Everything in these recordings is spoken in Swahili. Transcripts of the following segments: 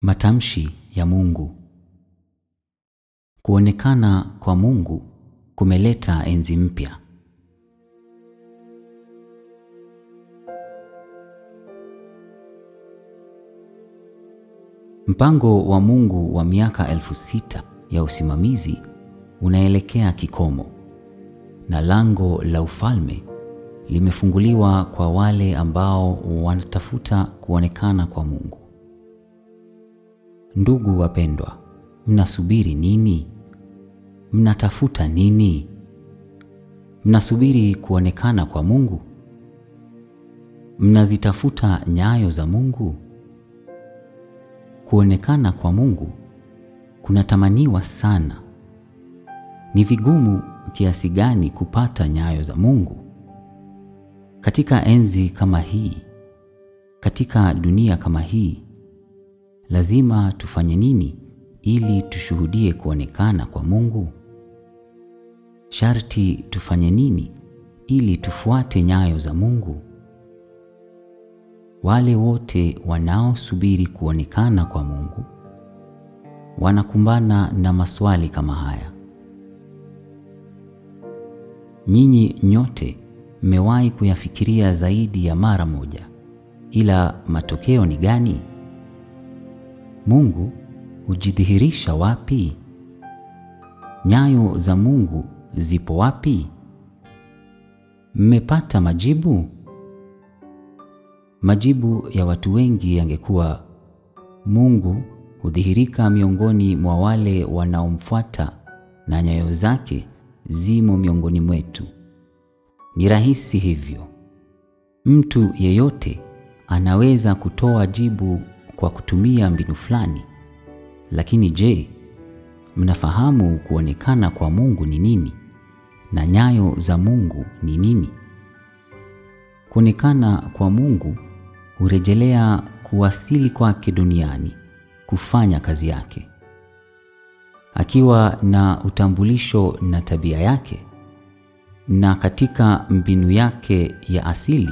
Matamshi ya Mungu. Kuonekana kwa Mungu kumeleta enzi mpya. Mpango wa Mungu wa miaka elfu sita ya usimamizi unaelekea kikomo, na lango la ufalme limefunguliwa kwa wale ambao wanatafuta kuonekana kwa Mungu. Ndugu wapendwa, mnasubiri nini? Mnatafuta nini? Mnasubiri kuonekana kwa Mungu? Mnazitafuta nyayo za Mungu? Kuonekana kwa Mungu kunatamaniwa sana. Ni vigumu kiasi gani kupata nyayo za Mungu? Katika enzi kama hii, katika dunia kama hii, lazima tufanye nini ili tushuhudie kuonekana kwa Mungu? Sharti tufanye nini ili tufuate nyayo za Mungu? Wale wote wanaosubiri kuonekana kwa Mungu wanakumbana na maswali kama haya. Nyinyi nyote mmewahi kuyafikiria zaidi ya mara moja, ila matokeo ni gani? Mungu hujidhihirisha wapi? Nyayo za Mungu zipo wapi? Mmepata majibu? Majibu ya watu wengi yangekuwa Mungu hudhihirika miongoni mwa wale wanaomfuata na nyayo zake zimo miongoni mwetu. Ni rahisi hivyo. Mtu yeyote anaweza kutoa jibu kwa kutumia mbinu fulani. Lakini je, mnafahamu kuonekana kwa Mungu ni nini na nyayo za Mungu ni nini? Kuonekana kwa Mungu hurejelea kuwasili kwake duniani kufanya kazi yake. Akiwa na utambulisho na tabia yake na katika mbinu yake ya asili,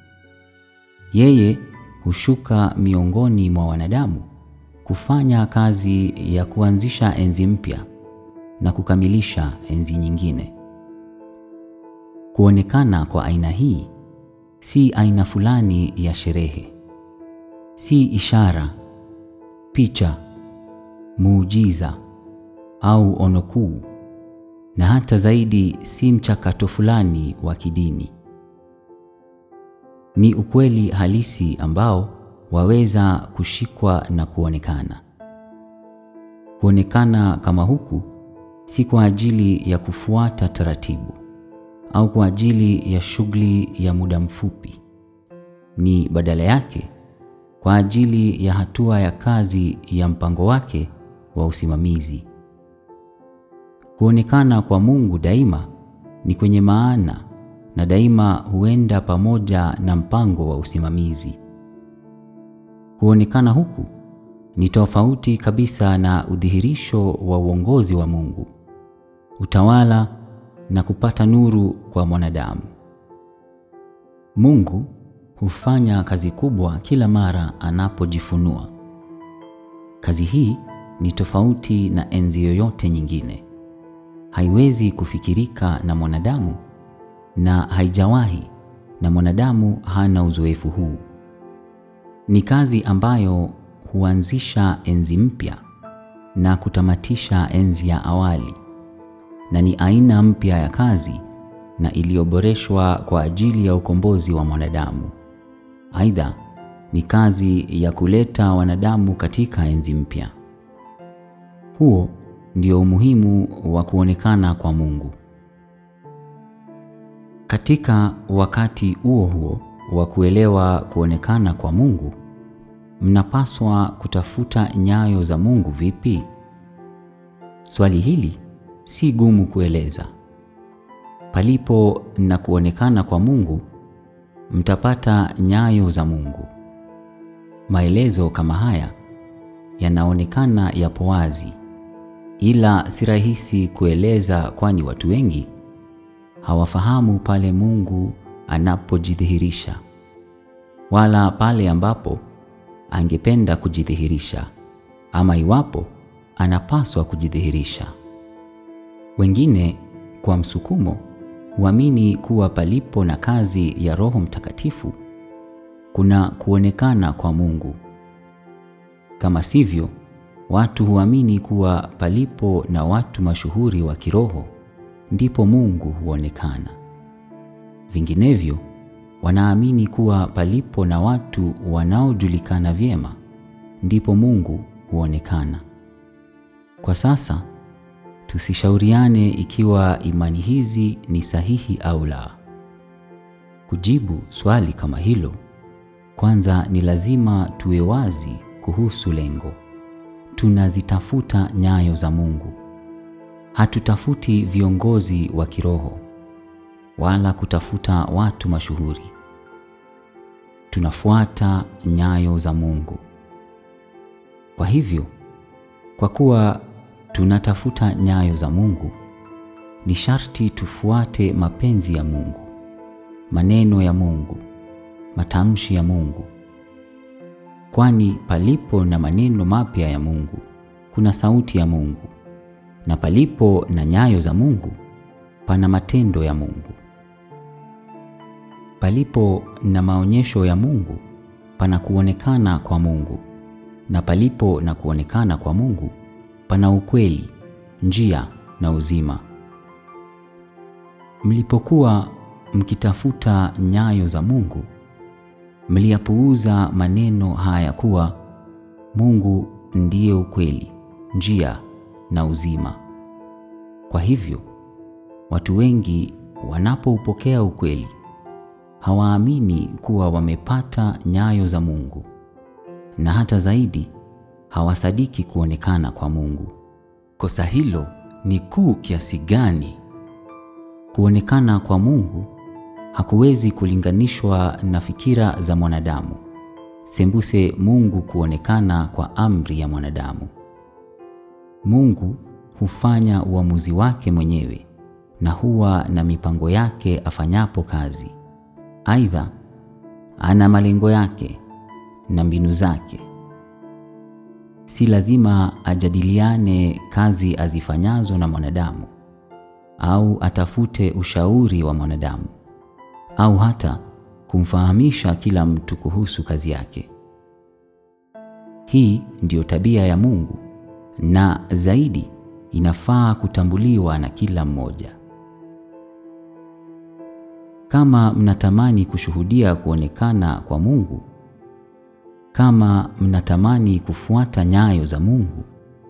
yeye hushuka miongoni mwa wanadamu kufanya kazi ya kuanzisha enzi mpya na kukamilisha enzi nyingine. Kuonekana kwa aina hii si aina fulani ya sherehe, si ishara, picha, muujiza au ono kuu, na hata zaidi si mchakato fulani wa kidini. Ni ukweli halisi ambao waweza kushikwa na kuonekana. Kuonekana kama huku si kwa ajili ya kufuata taratibu au kwa ajili ya shughuli ya muda mfupi. Ni badala yake kwa ajili ya hatua ya kazi ya mpango wake wa usimamizi. Kuonekana kwa Mungu daima ni kwenye maana na daima huenda pamoja na mpango wa usimamizi. Kuonekana huku ni tofauti kabisa na udhihirisho wa uongozi wa Mungu, utawala na kupata nuru kwa mwanadamu. Mungu hufanya kazi kubwa kila mara anapojifunua. Kazi hii ni tofauti na enzi yoyote nyingine. Haiwezi kufikirika na mwanadamu na haijawahi, na mwanadamu hana uzoefu huu. Ni kazi ambayo huanzisha enzi mpya na kutamatisha enzi ya awali, na ni aina mpya ya kazi na iliyoboreshwa kwa ajili ya ukombozi wa mwanadamu. Aidha, ni kazi ya kuleta wanadamu katika enzi mpya. Huo ndio umuhimu wa kuonekana kwa Mungu. Katika wakati huo huo wa kuelewa kuonekana kwa Mungu, mnapaswa kutafuta nyayo za Mungu vipi? Swali hili si gumu kueleza. Palipo na kuonekana kwa Mungu, mtapata nyayo za Mungu. Maelezo kama haya yanaonekana yapo wazi, ila si rahisi kueleza, kwani watu wengi hawafahamu pale Mungu anapojidhihirisha wala pale ambapo angependa kujidhihirisha ama iwapo anapaswa kujidhihirisha. Wengine kwa msukumo huamini kuwa palipo na kazi ya Roho Mtakatifu kuna kuonekana kwa Mungu. Kama sivyo, watu huamini kuwa palipo na watu mashuhuri wa kiroho ndipo Mungu huonekana. Vinginevyo, wanaamini kuwa palipo na watu wanaojulikana vyema ndipo Mungu huonekana. Kwa sasa tusishauriane ikiwa imani hizi ni sahihi au la. Kujibu swali kama hilo, kwanza ni lazima tuwe wazi kuhusu lengo. Tunazitafuta nyayo za Mungu. Hatutafuti viongozi wa kiroho wala kutafuta watu mashuhuri. Tunafuata nyayo za Mungu. Kwa hivyo, kwa kuwa tunatafuta nyayo za Mungu, ni sharti tufuate mapenzi ya Mungu, maneno ya Mungu, matamshi ya Mungu. Kwani palipo na maneno mapya ya Mungu, kuna sauti ya Mungu, na palipo na nyayo za Mungu, pana matendo ya Mungu. Palipo na maonyesho ya Mungu, pana kuonekana kwa Mungu, na palipo na kuonekana kwa Mungu, pana ukweli, njia na uzima. Mlipokuwa mkitafuta nyayo za Mungu, mliyapuuza maneno haya kuwa Mungu ndiye ukweli, njia na uzima. Kwa hivyo, watu wengi wanapoupokea ukweli, hawaamini kuwa wamepata nyayo za Mungu, na hata zaidi, hawasadiki kuonekana kwa Mungu. Kosa hilo ni kuu kiasi gani! Kuonekana kwa Mungu hakuwezi kulinganishwa na fikira za mwanadamu, sembuse Mungu kuonekana kwa amri ya mwanadamu. Mungu hufanya uamuzi wake mwenyewe na huwa na mipango yake afanyapo kazi. Aidha, ana malengo yake na mbinu zake. Si lazima ajadiliane kazi azifanyazo na mwanadamu au atafute ushauri wa mwanadamu au hata kumfahamisha kila mtu kuhusu kazi yake. Hii ndiyo tabia ya Mungu na zaidi inafaa kutambuliwa na kila mmoja. Kama mnatamani kushuhudia kuonekana kwa Mungu, kama mnatamani kufuata nyayo za Mungu,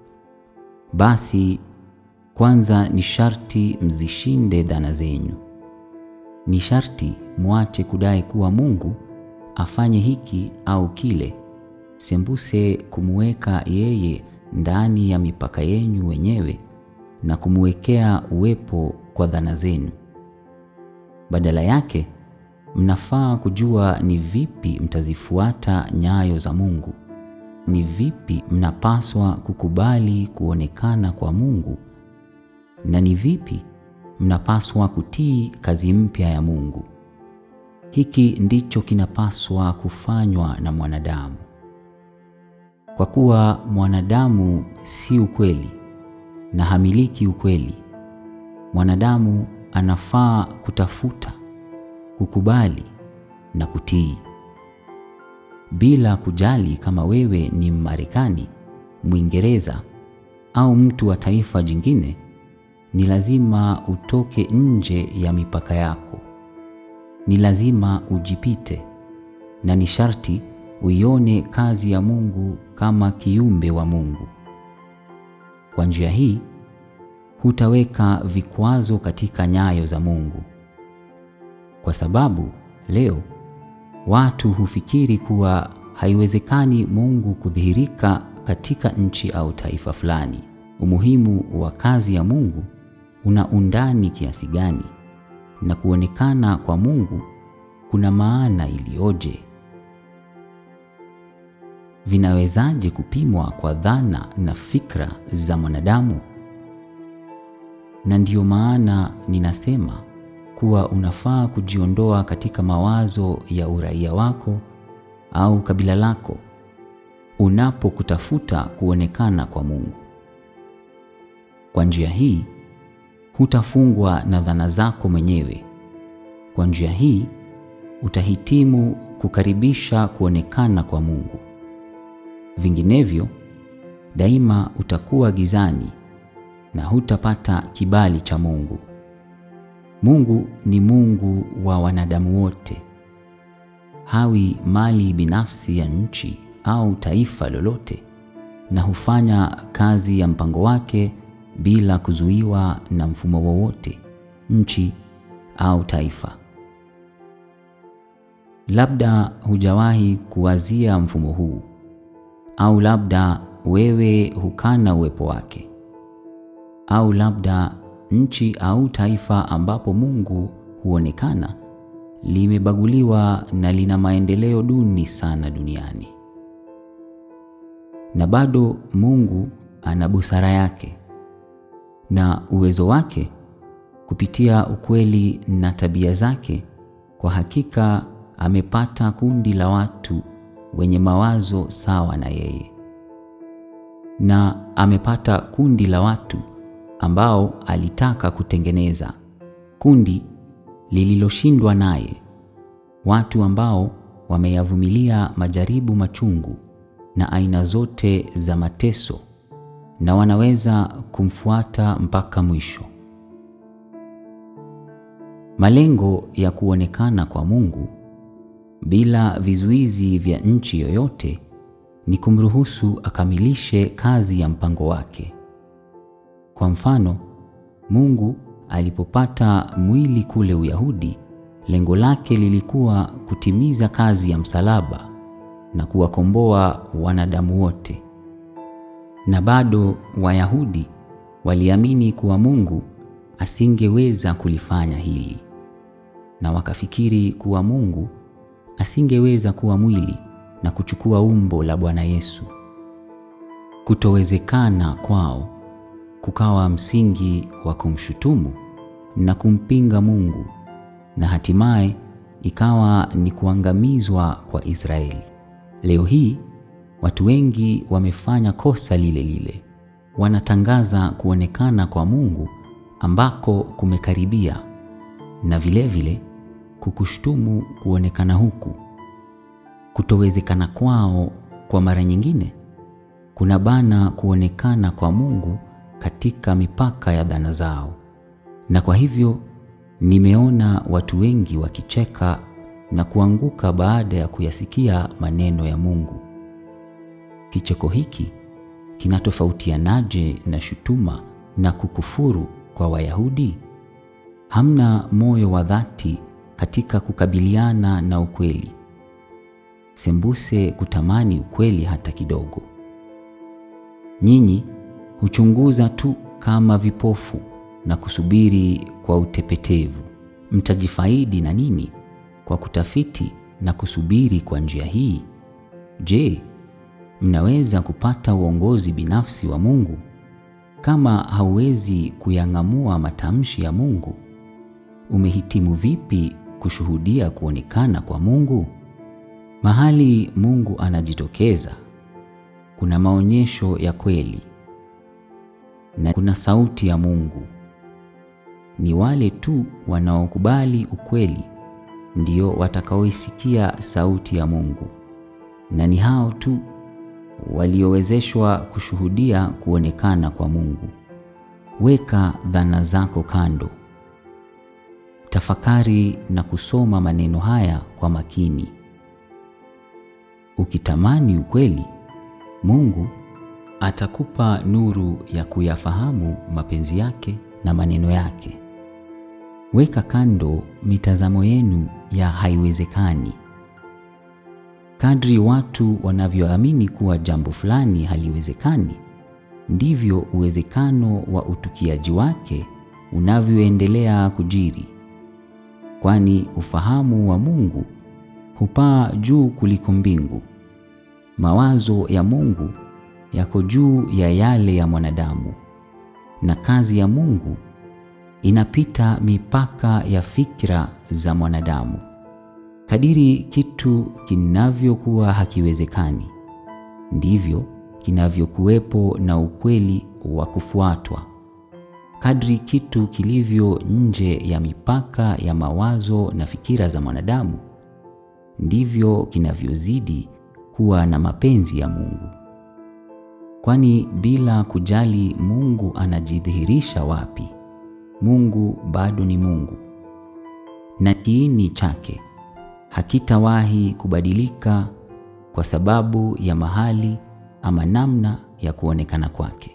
basi kwanza ni sharti mzishinde dhana zenyu. Ni sharti mwache kudai kuwa Mungu afanye hiki au kile, sembuse kumuweka yeye ndani ya mipaka yenyu wenyewe na kumuwekea uwepo kwa dhana zenu. Badala yake, mnafaa kujua ni vipi mtazifuata nyayo za Mungu. Ni vipi mnapaswa kukubali kuonekana kwa Mungu na ni vipi mnapaswa kutii kazi mpya ya Mungu. Hiki ndicho kinapaswa kufanywa na mwanadamu. Kwa kuwa mwanadamu si ukweli na hamiliki ukweli, mwanadamu anafaa kutafuta, kukubali na kutii. Bila kujali kama wewe ni Mmarekani, Mwingereza au mtu wa taifa jingine, ni lazima utoke nje ya mipaka yako. Ni lazima ujipite na ni sharti uione kazi ya Mungu kama kiumbe wa Mungu. Kwa njia hii hutaweka vikwazo katika nyayo za Mungu, kwa sababu leo watu hufikiri kuwa haiwezekani Mungu kudhihirika katika nchi au taifa fulani. Umuhimu wa kazi ya Mungu una undani kiasi gani, na kuonekana kwa Mungu kuna maana iliyoje? Vinawezaje kupimwa kwa dhana na fikra za mwanadamu? Na ndiyo maana ninasema kuwa unafaa kujiondoa katika mawazo ya uraia wako au kabila lako. unapokutafuta kuonekana kwa Mungu. Kwa njia hii hutafungwa na dhana zako mwenyewe. Kwa njia hii utahitimu kukaribisha kuonekana kwa Mungu. Vinginevyo daima utakuwa gizani na hutapata kibali cha Mungu. Mungu ni Mungu wa wanadamu wote. Hawi mali binafsi ya nchi au taifa lolote, na hufanya kazi ya mpango wake bila kuzuiwa na mfumo wowote, nchi au taifa. Labda hujawahi kuwazia mfumo huu, au labda wewe hukana uwepo wake, au labda nchi au taifa ambapo Mungu huonekana limebaguliwa na lina maendeleo duni sana duniani. Na bado Mungu ana busara yake na uwezo wake kupitia ukweli na tabia zake. Kwa hakika amepata kundi la watu wenye mawazo sawa na yeye, na amepata kundi la watu ambao alitaka kutengeneza, kundi lililoshindwa naye, watu ambao wameyavumilia majaribu machungu na aina zote za mateso na wanaweza kumfuata mpaka mwisho. Malengo ya kuonekana kwa Mungu bila vizuizi vya nchi yoyote ni kumruhusu akamilishe kazi ya mpango wake. Kwa mfano, Mungu alipopata mwili kule Uyahudi, lengo lake lilikuwa kutimiza kazi ya msalaba na kuwakomboa wanadamu wote. Na bado Wayahudi waliamini kuwa Mungu asingeweza kulifanya hili, na wakafikiri kuwa Mungu asingeweza kuwa mwili na kuchukua umbo la Bwana Yesu. Kutowezekana kwao kukawa msingi wa kumshutumu na kumpinga Mungu, na hatimaye ikawa ni kuangamizwa kwa Israeli. Leo hii watu wengi wamefanya kosa lile lile. Wanatangaza kuonekana kwa Mungu ambako kumekaribia na vile vile kukushtumu kuonekana huku. Kutowezekana kwao kwa mara nyingine kuna bana kuonekana kwa Mungu katika mipaka ya dhana zao. Na kwa hivyo nimeona watu wengi wakicheka na kuanguka baada ya kuyasikia maneno ya Mungu. Kicheko hiki kinatofautianaje na shutuma na kukufuru kwa Wayahudi? Hamna moyo wa dhati katika kukabiliana na ukweli, sembuse kutamani ukweli hata kidogo. Nyinyi huchunguza tu kama vipofu na kusubiri kwa utepetevu. Mtajifaidi na nini kwa kutafiti na kusubiri kwa njia hii? Je, mnaweza kupata uongozi binafsi wa Mungu kama hauwezi kuyang'amua matamshi ya Mungu? Umehitimu vipi kushuhudia kuonekana kwa Mungu? Mahali Mungu anajitokeza kuna maonyesho ya kweli na kuna sauti ya Mungu. Ni wale tu wanaokubali ukweli ndio watakaoisikia sauti ya Mungu, na ni hao tu waliowezeshwa kushuhudia kuonekana kwa Mungu. Weka dhana zako kando, tafakari na kusoma maneno haya kwa makini. Ukitamani ukweli, Mungu atakupa nuru ya kuyafahamu mapenzi yake na maneno yake. Weka kando mitazamo yenu ya haiwezekani. Kadri watu wanavyoamini kuwa jambo fulani haliwezekani, ndivyo uwezekano wa utukiaji wake unavyoendelea kujiri, kwani ufahamu wa Mungu hupaa juu kuliko mbingu. Mawazo ya Mungu yako juu ya yale ya mwanadamu, na kazi ya Mungu inapita mipaka ya fikra za mwanadamu. Kadiri kitu kinavyokuwa hakiwezekani, ndivyo kinavyokuwepo na ukweli wa kufuatwa. Kadri kitu kilivyo nje ya mipaka ya mawazo na fikira za mwanadamu, ndivyo kinavyozidi kuwa na mapenzi ya Mungu. Kwani bila kujali Mungu anajidhihirisha wapi, Mungu bado ni Mungu, na kiini chake hakitawahi kubadilika kwa sababu ya mahali ama namna ya kuonekana kwake.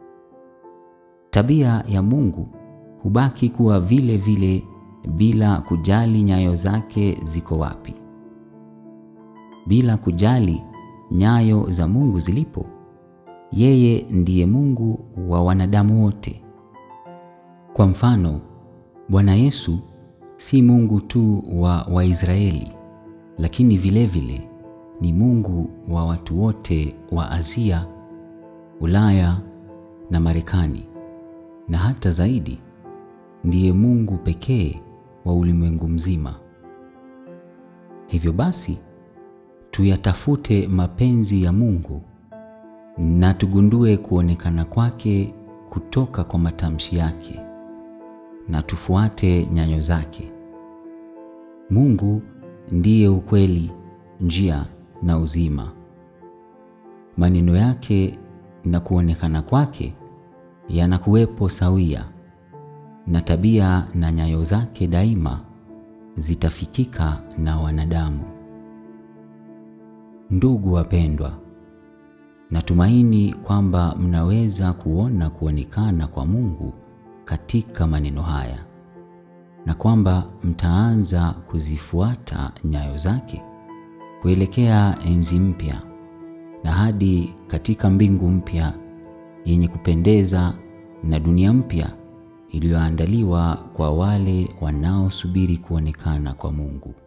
Tabia ya Mungu hubaki kuwa vile vile bila kujali nyayo zake ziko wapi. Bila kujali nyayo za Mungu zilipo, yeye ndiye Mungu wa wanadamu wote. Kwa mfano, Bwana Yesu si Mungu tu wa Waisraeli, lakini vile vile ni Mungu wa watu wote wa Asia, Ulaya na Marekani, na hata zaidi, ndiye Mungu pekee wa ulimwengu mzima. Hivyo basi, tuyatafute mapenzi ya Mungu na tugundue kuonekana kwake kutoka kwa matamshi yake na tufuate nyayo zake. Mungu ndiye ukweli, njia na uzima. Maneno yake na kuonekana kwake yanakuwepo sawia, na tabia na nyayo zake daima zitafikika na wanadamu. Ndugu wapendwa, natumaini kwamba mnaweza kuona kuonekana kwa Mungu katika maneno haya na kwamba mtaanza kuzifuata nyayo zake kuelekea enzi mpya na hadi katika mbingu mpya yenye kupendeza na dunia mpya iliyoandaliwa kwa wale wanaosubiri kuonekana kwa Mungu.